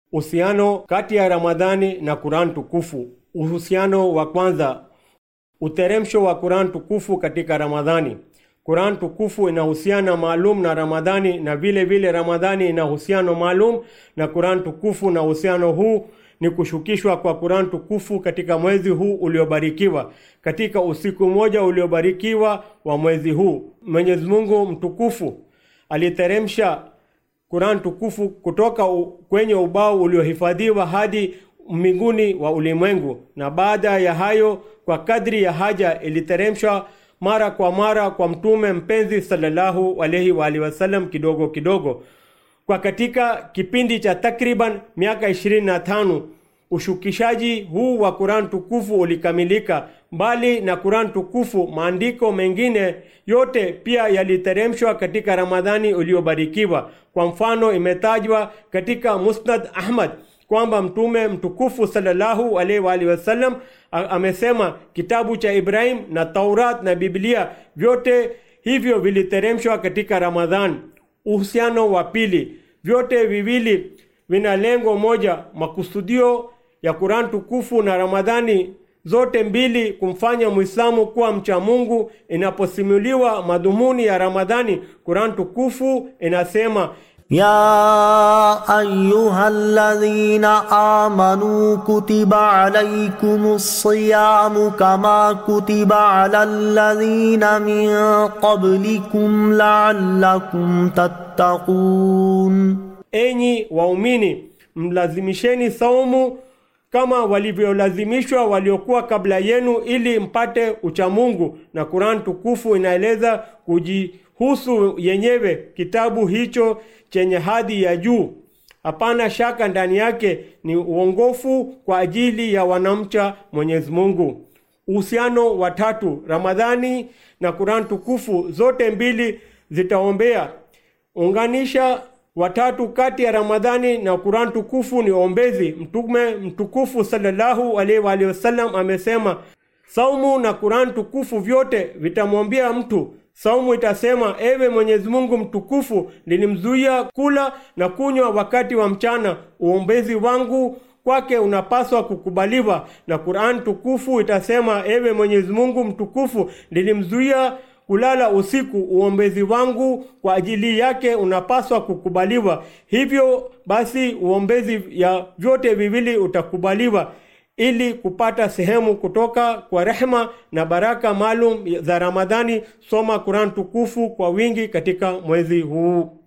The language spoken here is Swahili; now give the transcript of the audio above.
Uhusiano kati ya Ramadhani na Qur'an tukufu. Uhusiano wa kwanza, uteremsho wa Qur'an tukufu katika Ramadhani. Qur'an tukufu inahusiana maalum na Ramadhani na vile vile Ramadhani ina uhusiano maalum na Qur'an tukufu, na uhusiano huu ni kushukishwa kwa Qur'an tukufu katika mwezi huu uliobarikiwa, katika usiku mmoja uliobarikiwa wa mwezi huu. Mwenyezi Mungu mtukufu aliteremsha Qur'an tukufu kutoka u, kwenye ubao uliohifadhiwa hadi mbinguni wa ulimwengu, na baada ya hayo, kwa kadri ya haja, iliteremshwa mara kwa mara kwa mtume mpenzi sallallahu alaihi wa alihi wasallam, kidogo kidogo. Kwa katika kipindi cha takriban miaka 25 ushukishaji huu wa Qur'an tukufu ulikamilika. Mbali na Qur'an tukufu, maandiko mengine yote pia yaliteremshwa katika Ramadhani uliobarikiwa. Kwa mfano, imetajwa katika Musnad Ahmad kwamba mtume mtukufu sallallahu alaihi wa alihi wasallam amesema kitabu cha Ibrahim na Taurat na Biblia vyote hivyo viliteremshwa katika Ramadhan. Uhusiano wa pili, vyote viwili vina lengo moja, makusudio ya Qur'an tukufu na Ramadhani zote mbili kumfanya Muislamu kuwa mcha Mungu. Inaposimuliwa madhumuni ya Ramadhani, Qur'an tukufu inasema يا أيها الذين آمنوا كتب عليكم الصيام كما كتب على الذين من قبلكم لعلكم تتقون Enyi waumini, mlazimisheni saumu kama walivyolazimishwa waliokuwa kabla yenu, ili mpate uchamungu. Na Qur'an tukufu inaeleza kujihusu yenyewe kitabu hicho chenye hadhi ya juu. Hapana shaka ndani yake ni uongofu kwa ajili ya wanamcha Mwenyezi Mungu. Uhusiano wa tatu, Ramadhani na Qur'an tukufu zote mbili zitaombea. Unganisha watatu kati ya Ramadhani na Qur'an tukufu ni ombezi. Mtume mtukufu sallallahu alaihi wa alihi wasallam amesema, saumu na Qur'an tukufu vyote vitamwambia mtu Saumu itasema, ewe Mwenyezi Mungu mtukufu, nilimzuia kula na kunywa wakati wa mchana, uombezi wangu kwake unapaswa kukubaliwa. Na Qur'an tukufu itasema, ewe Mwenyezi Mungu mtukufu, nilimzuia kulala usiku, uombezi wangu kwa ajili yake unapaswa kukubaliwa. Hivyo basi uombezi ya vyote viwili utakubaliwa ili kupata sehemu kutoka kwa rehema na baraka maalum za Ramadhani, soma Qur'an tukufu kwa wingi katika mwezi huu.